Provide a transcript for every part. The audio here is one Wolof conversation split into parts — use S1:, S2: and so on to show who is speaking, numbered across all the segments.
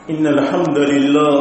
S1: إن الحمد لله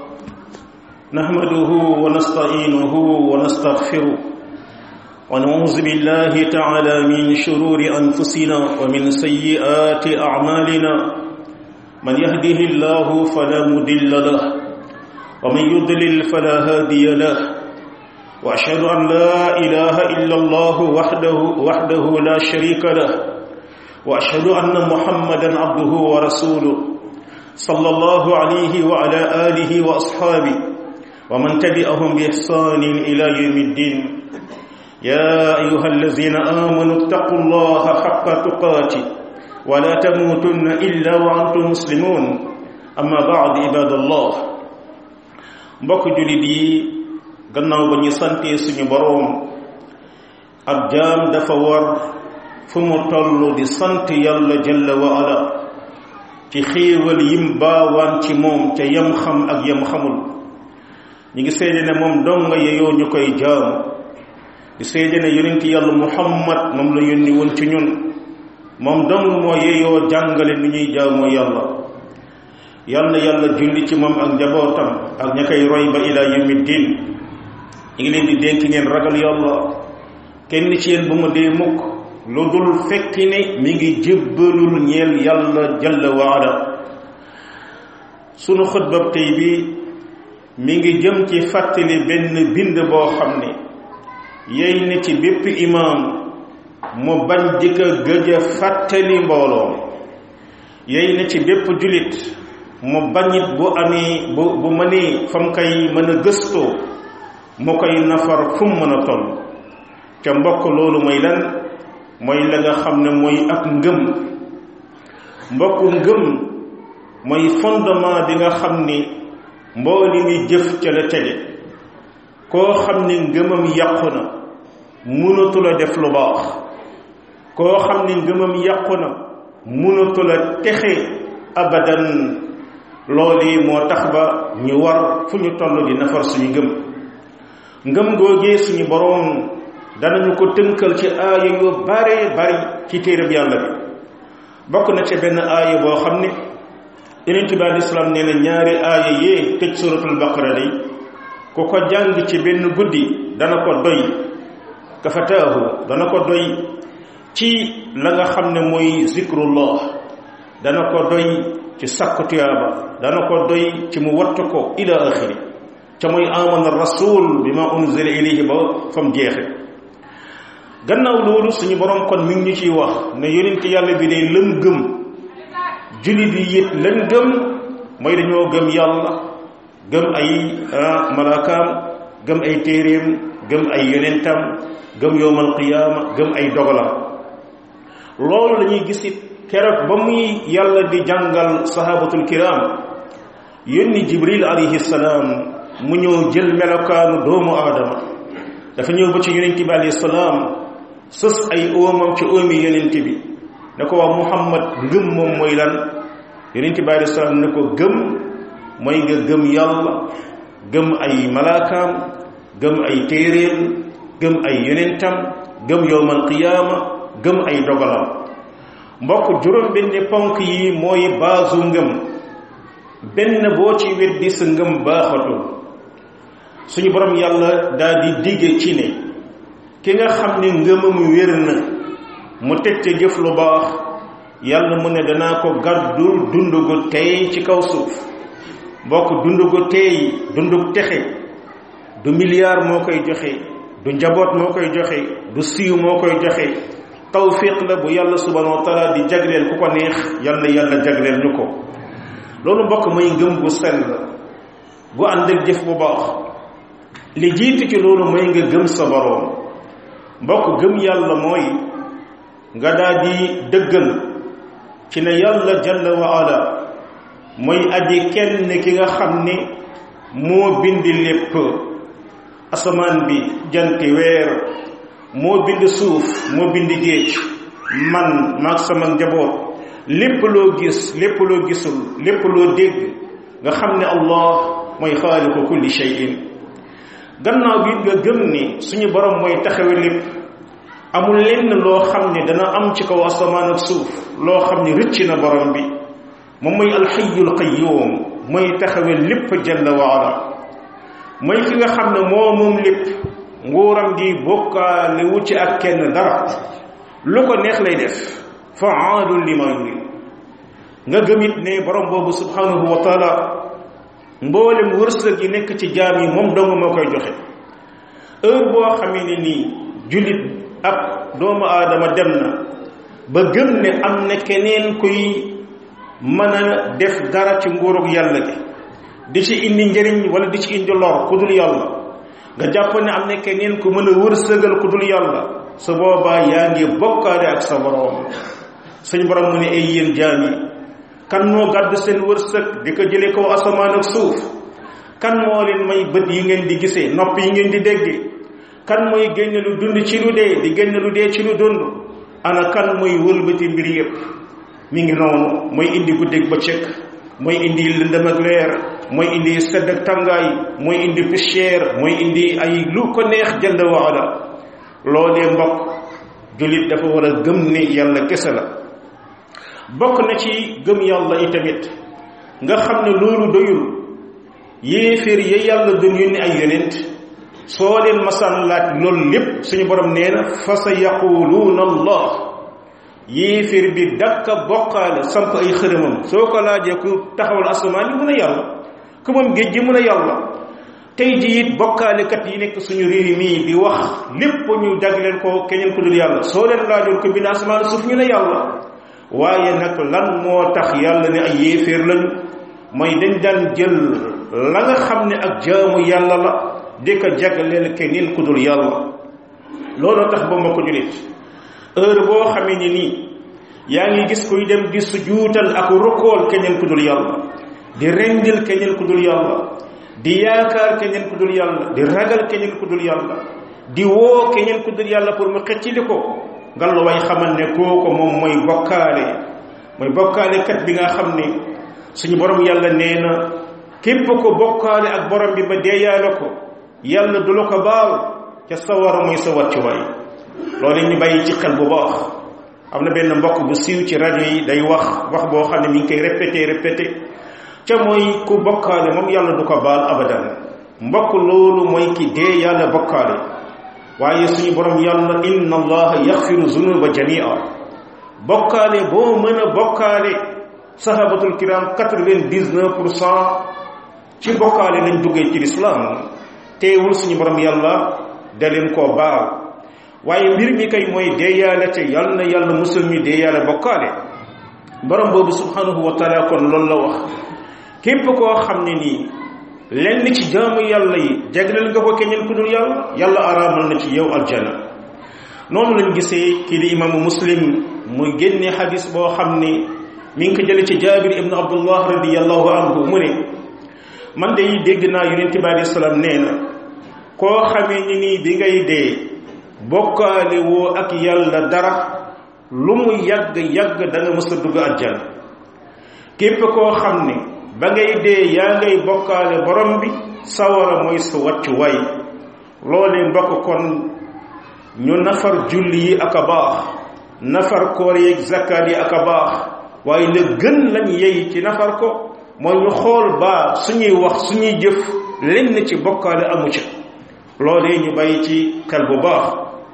S1: نحمده ونستعينه ونستغفره ونعوذ بالله تعالى من شرور أنفسنا ومن سيئات أعمالنا من يهده الله فلا مضل له ومن يضلل فلا هادي له وأشهد أن لا إله إلا الله وحده وحده لا شريك له وأشهد أن محمدا عبده ورسوله صلى الله عليه وعلى آله وأصحابه ومن تبعهم بإحسان إلى يوم الدين يا أيها الذين آمنوا اتقوا الله حق تقاته ولا تموتن إلا وأنتم مسلمون أما بعد عباد الله mbokk jullit yi gannaaw ba ñu santee suñu boroom ab jaam dafa war fu mu toll di sant yàlla jalla wa ala ci xéewal yim baawaan ci moom ca yam xam ak yam xamul ñu ngi seede ne moom donga yeyoo ñu koy jaam di seede ne yonent yàlla muhammad moom la yónni woon ci ñun moom dong moo yeyoo jàngale nu ñuy jaamoo yàlla yal na yàlla julli ci moom ak njabootam ak ña koy roy ba ila yawmi diin ñu ngi leen di dénk ngeen ragal yàlla kenn ci yéen bu mu dee mukk lu dul fekk ne mi ngi jébbalul ñeel yàlla jalla waala sunu xutbab tey bi mi ngi jëm ci fàttali benn bind boo xam ne yey na ci bépp imaam mu bañ di ko gëj a fàttali mbooloo yey na ci bépp julit mu bañit bu amee bu bu mënee fam koy mën a gëstoo mu koy nafar fu mu mën a toll ca mbokk loolu mooy lan mooy la nga xam ne mooy ak ngëm mbokk ngëm mooy fondement bi nga xam ni mbooli mi jëf ca la tege koo xam ni ngëmam yàqu na mënatul a def lu baax koo xam ni ngëmam yàqu na mënatul a texe abadan loolu moo tax ba ñu war fu ñu toll di nafar suñu ngëm ngëm googee suñu boroom danañu ko tënkal ci aaya yu bare bari ci téereb yàlla bi bokk na ci benn aaya boo xam ne yonent bi alei salaam nee na ñaari aaya yee tëj suratul baqara day ku ko jàng ci benn guddi dana ko doy kafataahu dana ko doy ci la nga xam ne mooy zikrullah dana ko doy ci sakku tuyaaba dana ko doy ci mu wattu ko ila axiri ca mooy amana rasul bi ma unzila ilayhi ba fam jeexe gannaaw loolu suñu borom kon mi ngi ñu ciy wax ne yonent yàlla bi day lëm gëm jullit yi it lan gëm mooy dañoo gëm yàlla gëm ay malaakaam gëm ay téeréem gëm ay yonentam gëm yowmal qiyaama gëm ay dogalam loolu lañuy gis it keroog ba muy yàlla di jàngal sahabatul kiram yónni jibril alayhi salaam mu ñëw jël melokaanu doomu aadama dafa ñëw ba ci yonent bi alayhi salaam sës ay oomam ci oomi yonent bi ne ko wax muhammad ngëm moom mooy lan yonent bi alayhi salaam ne ko gëm mooy nga gëm yàlla gëm ay malaakaam gëm ay téeréem gëm ay yonentam gëm yowmal qiyaama gëm ay dogalam mbokk juróom benn ponk yi mooy baasu ngëm benn boo ci weddi sa ngëm baaxatul suñu borom yàlla daal di digge ci ne ki nga xam ne ngëmam wér na mu teg ca jëf lu baax yàlla mu ne danaa ko gàddul dund gu tey ci kaw suuf mbokk dund gu tey dundug texe du milliard moo koy joxe du njaboot moo koy joxe du siiw moo koy joxe tawfiq la bu yàlla subhanahu wa taala di jagleel ku ko neex yal na yàlla jagleel ñu ko loolu mbokk mooy ngëm gu sell bu ànd ak jëf bu baax li jiitu ci loolu mooy nga gëm sa boroom mbokk gëm yàlla mooy nga daal di dëggal ci ne yàlla jalla wa ala mooy aji kenn ki nga xam ni moo bindi lépp asamaan bi janti weer moo bind suuf moo bind géej man maag sama njaboot lépp loo gis lépp loo gisul lépp loo dégg nga xam ne allah mooy xaaliqu kulli shay'in gannaaw bi nga gëm ni suñu borom mooy taxawe lépp amul lenn loo xam ne dana am ci kaw asamaan ak suuf loo xam ne rëcc na borom bi moom mooy alxayyul qayyum mooy taxawe lépp jalla waala mooy ki nga xam ne moo moom lépp nguuram gi bokkaale wu ci ak kenn dara lu ko neex lay def faalun lima yurid nga gëmit ne borom boobu subhanahu wa taala mboolem wërsëg yi nekk ci jaam yi moom dong moo koy joxe heure boo xamee ne nii jullit ab doomu aadama dem na ba gëm ne am na keneen kuy mën a def dara ci nguurug yàlla gi di ci indi njëriñ wala di ci indi lor ku dul yàlla nga jàpp ne am na keneen ku mën a wërsëgal ku dul yàlla su boobaa yaa ngi bokkaale ak sa borom suñ borom mu ne ay yéen jaam yi kan moo gàddu seen wërsëg di ko jëlee kaw asamaan ak suuf kan moo leen may bët yi ngeen di gisee nopp yi ngeen di déggee kan mooy génne lu dund ci lu dee di génne lu dee ci lu dund ana kan mooy wëlbati mbir yépp mi ngi noonu mooy indi guddeeg bëccëg mooy indi lëndëm ak leer mooy indi sedd ak tàngaay mooy indi poussière mooy indi ay lu ko neex jënd waala loolee mbokk jullit dafa war a gëm ne yàlla kese la bokk na ci gëm yàlla itamit nga xam ne loolu doyul yéeféer ya yàlla doon yónni ay yonent soo leen masaan laaj loolu lépp suñu borom nee na fa sa yaquluuna allah yéeféer bi dakka bokkaale samp ay xërëmam soo ko laajee ku taxawal asamaan yi mun a yàlla ku moom géej gi mun a yàlla tey ji it bokkaalekat yi nekk suñu réew mii di wax lépp ñu jagleel ko keneen ku dul yàlla soo leen laajoon ko bind asamaan suuf ñu ne yàlla waaye nag lan moo tax yàlla ne ay yéeféer lañu mooy dañ daan jël la nga xam ne ak jaamu yàlla la di ko jagleel keneen ku dul yàlla looloo tax ba ma ko julit heure boo xamee ni nii yaa ngi gis kuy dem di sujuutal ak rukkool keneen ku dul yàlla di rendil keneen ku dul yàlla di yaakaar keneen ku dul yàlla di ragal keneen ku dul yàlla di woo keneen ku dul yàlla pour mu xëccili ko ngal way xamal ne kooku moom mooy bokkaale mooy bokkaale kat bi nga xam ne suñu borom yàlla nee na képp ko bokkaale ak borom bi ba deeyaale ko yàlla du la ko baal ca sawara mooy sa wàccuwaay loolu ñu bàyyi ci xel bu baax am na benn mbokk bu siiw ci rajo yi day wax wax boo xam ne mi ngi koy répété répété ca mooy ku bokkaale moom yàlla du ko baal abadan mbokk loolu mooy ki dee yàlla bokkaale waaye suñu borom yàlla inna allaha yaxfiru zunuba jamia bokkaale boo mën a bokkaale sahabatul kiram quatre-vingt-dix-neuf pour cent ci bokkaale lañ duggee ci lislaam teewul suñu borom yàlla da leen koo baal waaye mbir mi kay mooy deeyaale te yàlla na yàlla musul ñu deeyaale bokkaale borom boobu subhanahu wa taala kon loolu la wax képp koo xam ne nii lenn ci jaamu yàlla yi jagleel nga ko keneen ku dul yàlla yàlla araamal na ci yow aljana noonu lañ gisee kii di imaamu muslim muy génne xadis boo xam ne mi ngi ko jële ci jaabir ibnu abdullah radiallahu anhu mu ne man de dégg naa yonent bi alayhi salaam nee na koo xamee ni nii bi ngay dee bokkaale woo ak yàlla dara lu mu yàgg yàgg da nga mës a dugg aljana képp koo xam ne ba ngay dee yaa ngay bokkaale borom bi sawara mooy sa wàccuwaay loolee mbokk kon ñu nafar julli yi ak a baax nafar koor yeeg zakkaat yi ak a baax waaye la gën lañ yey ci nafar ko mooy ñu xool baa suñuy wax suñuy jëf lenn ci bokkaale amu ci loolee ñu bàyyi ci xel bu baax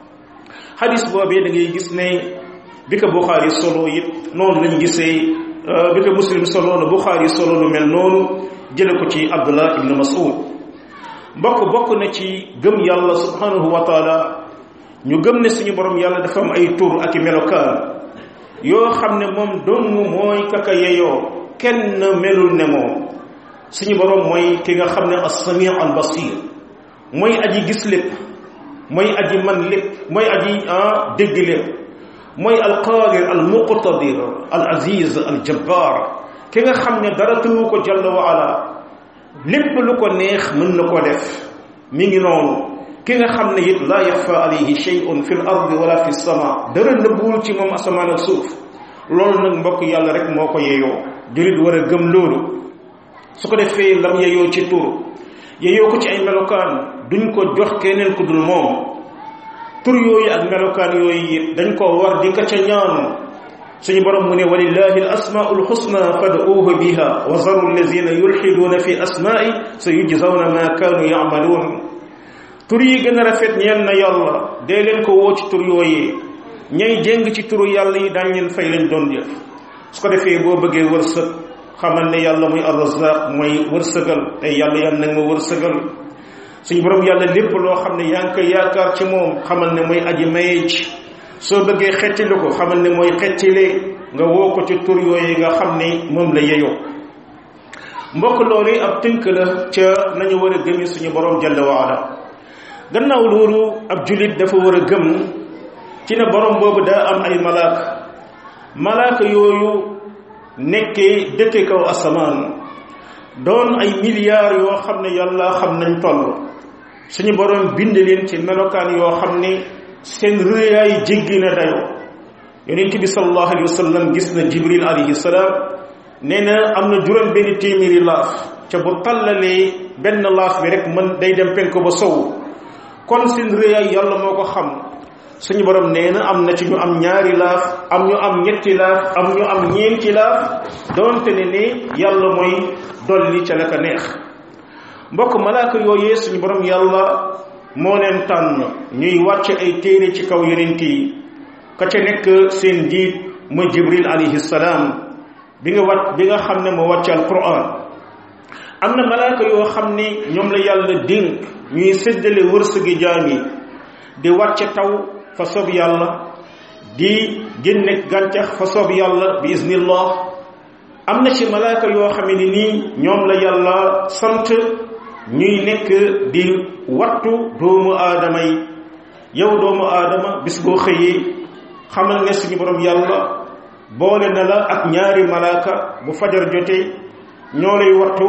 S1: xadis boobee da ngay gis ne bi ko Buxaari solo it noonu lañ gisee bi ko muslim solo na Buxaari solo lu mel noonu jële ko ci Abdullah ibn Mas'ud mbokk bokk na ci gëm yàlla subhanahu wa taala ñu gëm ne suñu borom yàlla dafa am ay tur ak i melokaan yoo xam ne moom dong mooy kaka yeyoo kenn melul ne moom suñu borom mooy ki nga xam ne as-sami' al-basir mooy aji gis lépp mooy aji man lépp mooy aji ah dégg lépp mooy alqaadir almuqtadir al aziz al jabbar ki nga xam ne dara tëwu ko jalla wa ala lépp lu ko neex mën na ko def mi ngi noonu ki nga xam ne it laa yaxfa alayhi shay'un fi l ardi wala fi sama dara nëbbuwul ci moom asamaan ak suuf loolu nag mbokk yàlla rek moo ko yeyoo julit war a gëm loolu su ko defee lam yeyoo ci tur yeyoo ko ci ay melokaan duñ ko jox keneen ku dul moom tur yooyu ak melokaan yooyu dañ ko war di ka ca ñaan suñu borom mu ne walillahi al asmaul husna fad'uuhu biha wa zaru allazina yulxiduuna fi asmaai sa yujzawna ma kaanu yamaluun tur yi gën a rafet ñeel na yàlla dee leen ko woo ci tur yooyee ñay jéng ci turu yàlla yi daañ leen fay lañ doon jëf su ko defee boo bëggee wërsëg xamal ne yàlla muy arrazaq mooy wërsëgal ay yàlla yàlla nag ma wërsëgal suñu borom yàlla lépp loo xam ne yaa ngi koy yaakaar ci moom xamal ne mooy aji maye ci soo bëggee xettili ko xamal ne mooy xettile nga woo ko ci tur yooyu nga xam ne moom la yeyoo mbokk loolu ab tënk la ca nañu war a gëmi suñu borom jalla waala gannaaw loolu ab julit dafa war a gëm ci ne borom boobu daa am ay malaaka malaaka yooyu nekkee dëkke kaw asamaan doon ay milliards yoo xam ne yàlla xam nañ toll suñu borom bind leen ci melokaan yoo xam ne seen rëyaay jéggi na dayoo yonent bi sallallahu alayhi wa sallam gis na jibril alayhi salaam nee na am na juróom benn téeméeri laaf ca bu tallalee benn laaf bi rek mën day dem penk ba sow kon seen rëyaay yàlla moo ko xam suñu borom nee na am na ci ñu am ñaari laaf am ñu am ñetti laaf am ñu am ñeenti laaf doonte ne ne yàlla mooy dolli ca la ka neex mbokk malaaka yooyee suñu borom yàlla moo leen tànn ñuy wàcc ay téere ci kaw yonent yi ka ca nekk seen jiit mooy jibril alayhi salaam bi nga wàcc bi nga xam ne moo wàcc alquran am na malaaka yoo xam ne ñoom la yàlla dénk ñuy séddale wërsëgi jaam yi di wàcce taw fa soob yàlla di génne gàncax fa soob yàlla bi iznillah am na ci malaaka yoo xam ne nii ñoom la yàlla sant ñuy nekk di wattu doomu aadama yi yow doomu aadama bis boo xëyee xamal ne suñu borom yàlla boole na la ak ñaari malaaka bu fajar jotee ñoo lay wattu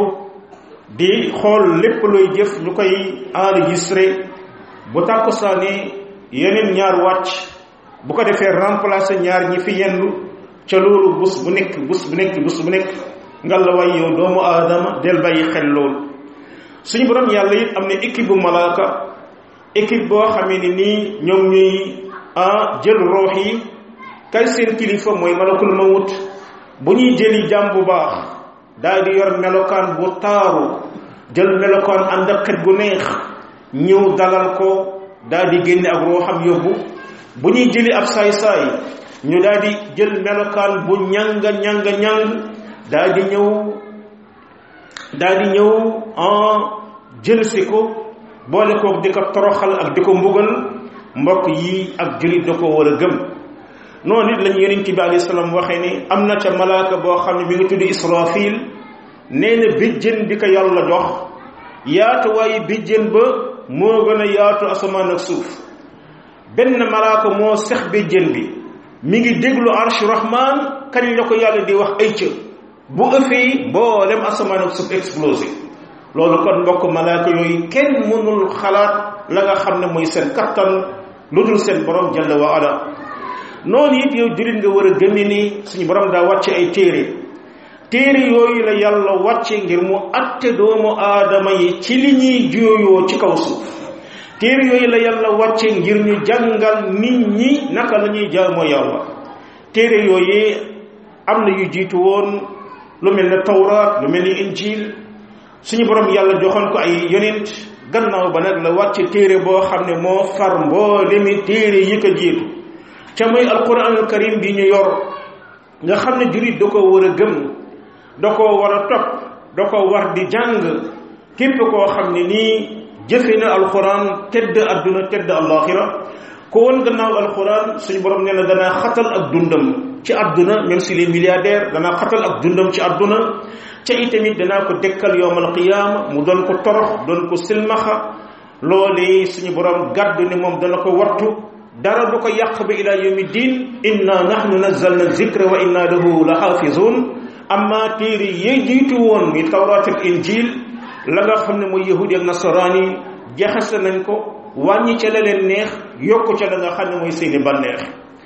S1: di xool lépp looy jëf ñu koy enregistré bu tàkkusaane yeneen ñaar wàcc bu ko defee remplacer ñaar ñi fi yendu ca loolu bus bu nekk bus bu nekk bus bu nekk nga la way yow doomu aadama del bàyyi xel loolu suñu borom yàlla it am na équipe bu malaaka équipe boo xamee ni nii ñoom ñuy jël roox yi kay seen kilifa mooy malakul mawut bu ñuy jëli jàmm bu baax daal di yor melokaan bu taaru jël melokaan ànd ak xet gu neex ñëw dalal ko daal di génne ak rooxam yóbbu bu ñuy jëli ab saay-saay ñu daal di jël melokaan bu ñanga ñanga ñang daal di ñëw daal di ñëw en jël si ko boole koog di ko toroxal ak di ko mbugal mbokk yi ak jullit da ko war a gëm noonu nit lañu yonent bi alayhi salaam waxee ni am na ca malaaka boo xam ne mi ngi tudd israfil nee na bijjën bi ko yàlla jox yaatuwaayu bijjën ba moo gën a yaatu asamaan ak suuf benn malaaka moo sex bijjën bi mi ngi déglu arsh rahman kañ la ko yàlla di wax ay cë bu ëffee mboolem asamaan ak suuf explosé loolu kon mbokk malaaka yooyu kenn mënul xalaat la nga xam ne mooy seen kattan lu dul seen borom jalla wa ala noonu it yow jullit nga war a gëmmi ni suñu borom daa wàcce ay téere téere yooyu la yàlla wàcce ngir mu atte doomu aadama yi ci li ñuy jooyoo ci kaw suuf téere yooyu la yàlla wàcce ngir ñu jàngal nit ñi naka la ñuy jaamoo yàlla téere yooyu am na yu jiitu woon lu mel ne tawraat lu mel ni injil suñu borom yàlla joxoon ko ay yonent gannaaw ba nag la wàcce téere boo xam ne moo far mboolemi téere yi ko jiitu ca mooy alquranul karim bi ñu yor nga xam ne jurit da ko war a gëm da ko war a topp da ko war di jàng képp koo xam ne nii jëfe na alquran tedd adduna tedd alaxira ko woon gannaaw alquran suñu borom nee na danaa xatal ak dundam ci adduna même si les milliardaires danaa xatal ak dundam ci adduna ca itamit danaa ko dekkal yowmal qiyaama mu doon ko torox doon ko silmaxa loolee suñu borom gàddu ne moom dana ko wattu dara du ko yàq ba ila yawmi din inna nahnu nazzalna zikra wa inna lahu la xaafizun amma téere yi jiitu woon muy tawraat ak injil la nga xam ne mooy yahudi ak nasaraan yi jaxase nañ ko wàññi ca la leen neex yokku ca la nga xam ne mooy seeni bànneex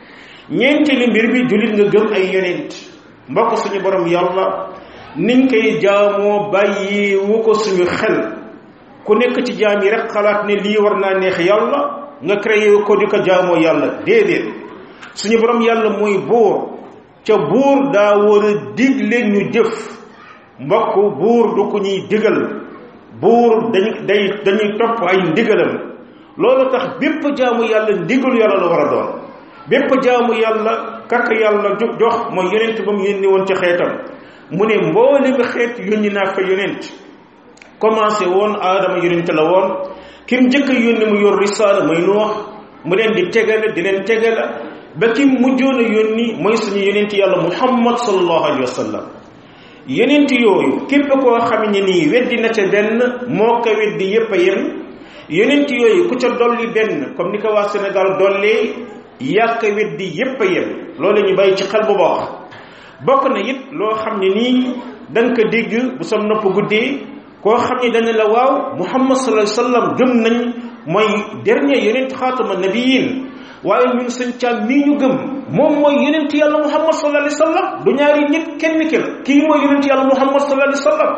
S1: ñeenteeli mbir bi jullit nga gëm ay yonent mbokk suñu borom yàlla niñ koy jaamoo bàyyi wu ko suñu xel ku nekk ci jaam yi rek xalaat ne lii war naa neex yàlla nga créé ko di ko jaamoo yàlla déedéet suñu borom yàlla mooy buur ca buur daa war a digle ñu jëf mbokk buur du ko ñuy digal buur dañ day dañuy topp ay ndigalam loolu tax bépp jaamu yàlla ndigalu yàlla la war a doon bépp jaamu yàlla kaka yàlla jox mooy yonent ba mu yónni woon ci xeetam mu ne mboolem xeet yónni naa fa yonent commencé woon aadama yonent la woon kim njëkk a yónni mu yor risaala mooy Nuux mu leen di tegale di leen tegale ba kim mujjoon a yónni mooy suñu yonent yàlla muhammad sallallahu alayhi wa sallam yonent yooyu képp koo xam ne nii weddi na ca benn moo ko weddi yépp a yem yonent yooyu ku ca dolli benn comme ni ko waa Sénégal dollee yàq weddi yépp a yem loolu ñu bàyyi ci xel bu baax bokk na it loo xam ne nii da nga ko dégg bu sa nopp guddee koo xam ne dana la waaw muhammad sallallahu alayhi wasallam gëm nañ mooy dernier yonent xaatama nabiyin waaye ñun sëñ caam mii ñu gëm moom mooy yonent yàlla muhammad sallallahu alayhi wasallam du ñaari nit kenn ki la kii mooy yonent yàlla muhammad sallallahu alayhi wasallam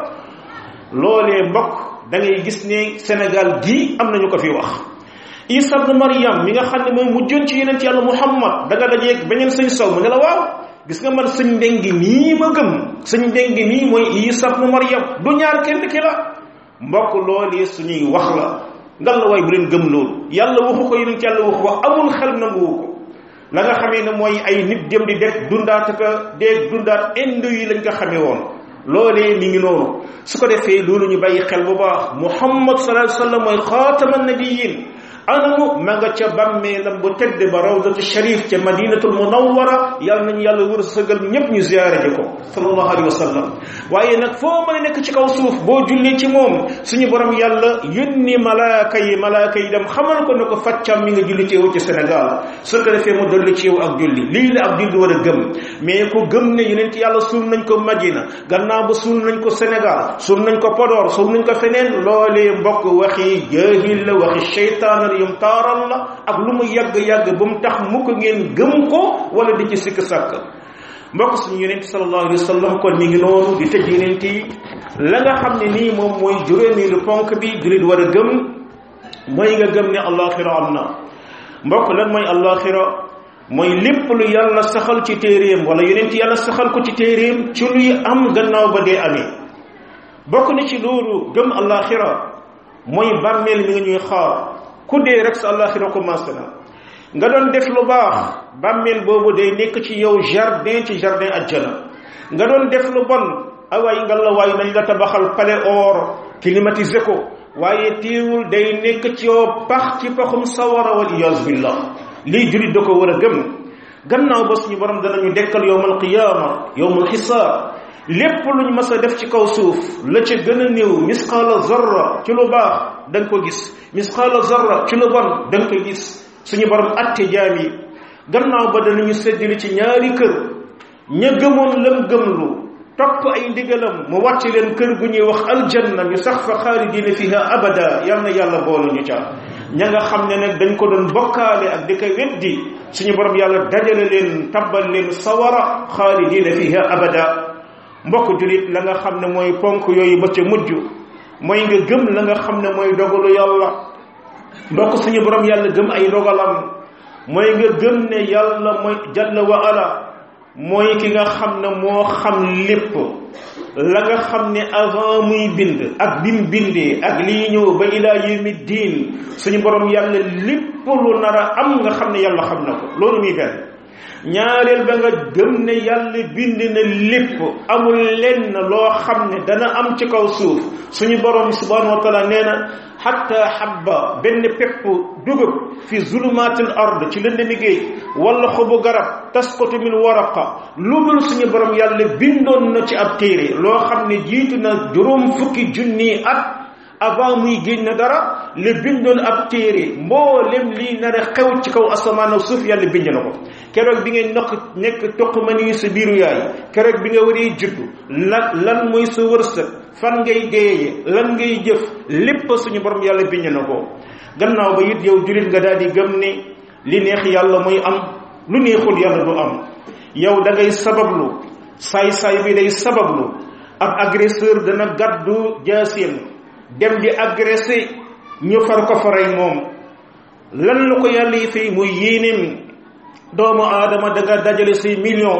S1: loolee mbokk da ngay gis ne Sénégal gii am nañu ko fi wax isa ibn maryam mi nga xam ne mooy mujjoon ci yonent yàlla muhammad da nga dajeeg beneen sëñ sow mu ne la waaw gis nga man sëñ ndengi nii ma gëm sëñ ndengi nii mooy isa ibn maryam du ñaar kenn ki la mbokk loolee suñuy wax la ngal la waay bu leen gëm loolu yàlla waxu ko yonent yàlla waxu ko amul xel nanguwu ko la nga xamee ne mooy ay nit dem di def dundaat ka dee dundaat indo yi lañ ko xamee woon loolee mi ngi noonu su ko defee loolu ñu bàyyi xel bu baax muhammad sallallahu alayhi wasallam mooy xaatama nabiyin anamu ma nga ca bàmmeelam bu tedd ba rawdatu sharif ca madinatul munawwara yàlla nañu yàlla wërsëgal ñépp ñu ziyaare ji ko sallallahu alayhi wa sallam waaye nag foo mën a nekk ci kaw suuf boo jullee ci moom suñu borom yàlla yónni malaaka yi malaaka yi dem xamal ko ne ko faccam mi nga julli ci yow ci Sénégal su ko defee mu dolli ci yow ak julli lii la ab julli war a gëm mais ku gëm ne yonent yàlla suul nañ ko Madina gannaaw ba suul nañ ko Sénégal suul nañ ko Podor suul nañ ko feneen loolee mbokk waxi jaahil la waxi sheytaan yum taaral la ak lu mu yàgg-yàgg ba mu tax mu ko ngeen gëm ko wala di ci sikk sàkk mbokk suñu yonent sallallahu alayhi wa sallam kon mi ngi noonu di tëj yonent yi la nga xam ne nii moom mooy juróomeelu ponk bi jullit war a gëm mooy nga gëm ne allaxira am na mbokk lan mooy allaxira mooy lépp lu yàlla saxal ci téeréem wala yonent yàlla saxal ko ci téeréem ci luy am gannaaw ba dee amee bokk na ci loolu gëm allaxira mooy bàmmeel mi nga ñuy xaar ku dee rek sa àllaaxira commencé na nga doon def lu baax bàmmeel boobu day nekk ci yow jardin ci jardin ajjana nga doon def lu bon awaay nga la waay nañ la tabaxal palais or climatisé ko waaye teewul day nekk ci yow pax ci paxum sawara wal iyaazu billah lii jullit da ko war a gëm gannaaw ba suñu borom danañu dekkal yowmal qiyaama yowmal xisaab lépp luñ mas a def ci kaw suuf la ca gën a néew misqaala zarra ci lu baax da nga ko gis misqaala zarra ci lu bon da nga ko gis suñu borom atte jaam yi gannaaw ba danañu séddali ci ñaari kër ña gëmoon lam gëmlu topp ay ndigalam mu wàcc leen kër gu ñuy wax aljanna ñu sax fa xaalidina fiha abada yal na yàlla boolu ñu ca ña nga xam ne nag dañ ko doon bokkaale ak di ko weddi suñu borom yàlla dajale leen tabbal leen sawara xaalidina fiha abada mbokk julit la nga xam ne mooy ponk yooyu ba ca mujj mooy nga gëm la nga xam ne mooy dogalu yàlla mbokk suñu borom yàlla gëm ay dogalam mooy nga gëm ne yàlla mooy jalla wa ala mooy ki nga xam ne moo xam lépp la nga xam ne avant muy bind ak bim bindee ak lii ñëw ba ilaa yawmi diin suñu borom yàlla lépp lu nar a am nga xam ne yàlla xam na ko loolu muy benn ñaareel ba nga gëm ne yàlla bind na lépp amul lenn loo xam ne dana am ci kaw suuf suñu borom subhanahu wa taala nee na xatta habba benn pepp dugub fi zulumaatil ard ci lëndami géej wala xobu garab tasqatu min waraqa lu dul suñu borom yàlla bindoon na ci ab téere loo xam ne jiitu na juróom fukki junni at avant muy génn na dara le bindoon ab téere mboolem lii nar a xew ci kaw asamaan ak suuf yàlla bind na ko keroog bi ngay nokk nekk toq mani sa biiru yaay keroog bi nga waree juddu lan lan mooy sa wërsëg fan ngay deeye lan ngay jëf lépp suñu borom yàlla bind na ko gannaaw ba it yow jullit nga daal di gëm ne li neex yàlla mooy am lu neexul yàlla du am yow da ngay sabablu saay-saay bi day sabablu ab agresseur dana gàddu jaaseem dem di agressé ñu far ko faray moom lan la ko yàlla yi fay muy yéenéem doomu aadama da nga dajale say million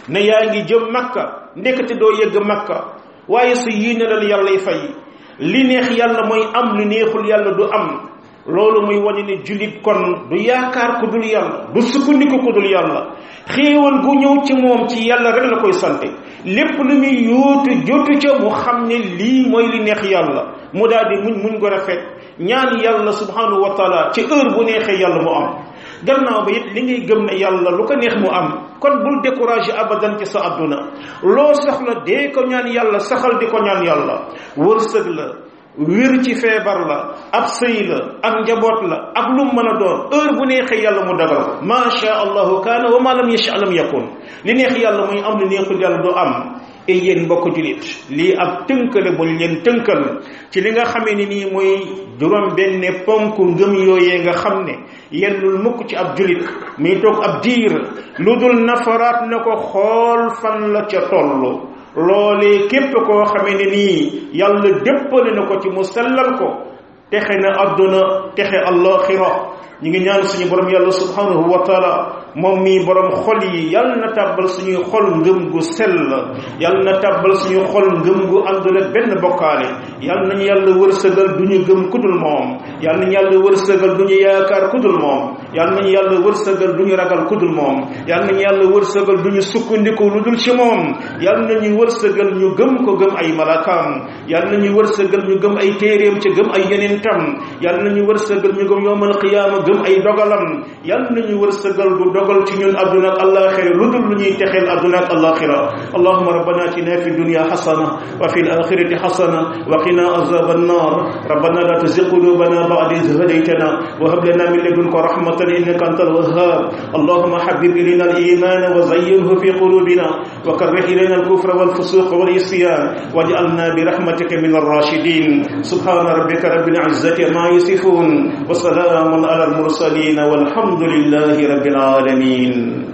S1: ne yaa ngi jëm makka ndekete doo yëgg makka waaye sa yéene la yàlla y fay li neex yàlla mooy am li neexul yàlla du am loolu muy wane ne jullit kon du yaakaar ku dul yàlla du sukkandiku ku dul yàlla xéewal gu ñëw ci moom ci yàlla rek la koy sante lépp lu muy yóotu jotu ca mu xam ne lii mooy li neex yàlla mu daal di muñ muñ ko rafet ñaan yàlla subhanahu wa taala ci heure bu neexee yàlla mu am gannaaw ba it li ngay gëm ne yàlla lu ko neex mu am kon bul découragé abadan ci sa adduna loo soxla dee ko ñaan yàlla saxal di ko ñaan yàlla wërsëg la wér ci feebar la ab sëy la ak njaboot la ak lu mën a doon heure bu neexee yàlla mu dagal ko ma sha allahu kaana wa ma lam yasha lam yakun li neex yàlla muy am li neexul yàlla du am e yéen mbokk julit lii ab tënkale buñ leen tënkal ci li nga xamee ni nii mooy juróom benn ponk ngëm yooyee nga xam ne yellul mukk ci ab julit muy toog ab diir lu dul nafaraat na ko xool fan la ca tollu loolee képp koo xamee ne nii yàlla déppale na ko ci mu sellal ko texe na adduna texe allaxira ñu ngi ñaan suñu borom yàlla subhanahu wa taala moom mii borom xol yi yàlla na tàbbal suñuy xol ngëm gu sell yàlla na tàbbal suñuy xol ngëm gu àndul ak benn bokkaale yàlla nañu yàlla wërsëgal du ñu gëm kudul moom yàlla nañu yàlla wërsëgal du ñu yaakaar kudul moom yàlla nañu yàlla wërsëgal du ñu ragal kudul moom yàlla nañu yàlla wërsëgal du ñu sukkandiku lu dul ci moom yàlla nañu wërsëgal ñu gëm ko gëm ay malakaam yàlla nañu wërsëgal ñu gëm ay téeréem ca gëm ay yeneen tam yàlla nañu wërsëgal ñu gëm yowmal qiyaama gëm ay dogalam yàlla nañu wërsëgal du dogal ci ñun àdduna ak àllaaxira lu dul lu ñuy texeel àdduna ak àllaaxira allahuma rabbana atina fi dunya xasana wa fi alaxirati xasana wa qina azab annar rabbana la tuzigh qulubana ba'da idh hadaytana wa hab lana min ladunka rahmatan innaka antal wahhab allahuma habib ilayna al-iman wa zayyinhu fi qulubina wa karrih ilayna al-kufra wal fusuq wal isyan waj'alna bi rahmatika min ar-rashidin subhana rabbika rabbil izzati ma yasifun wa salamun ala al-mursalin والحمد لله رب العالمين